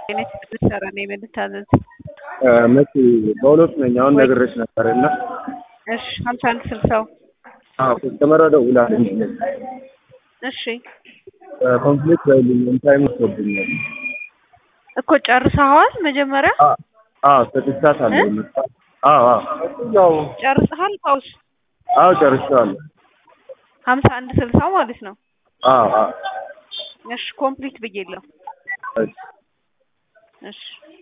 አይነት ልትሰራ ነው የምልታዘዝ? መቼ በሁለቱ ነኝ። አሁን ነግሬሽ ነበር እና እሺ ሀምሳ አንድ ስልሳው አዎ ከስተመሯ ደውላለች። እሺ ኮንፍሊክት በይልኝ ታይም ወስዶብኛል። እኮ ጨርሰኸዋል መጀመሪያ አዎ ሰጥቻታለሁ። አዎ አዎ ያው ጨርሰሃል? ፓውስ አዎ ጨርሼዋለሁ። ሀምሳ አንድ ስልሳው ማለት ነው። አዎ አዎ እሺ ኮምፕሊት ብዬለሁ። እሺ እሺ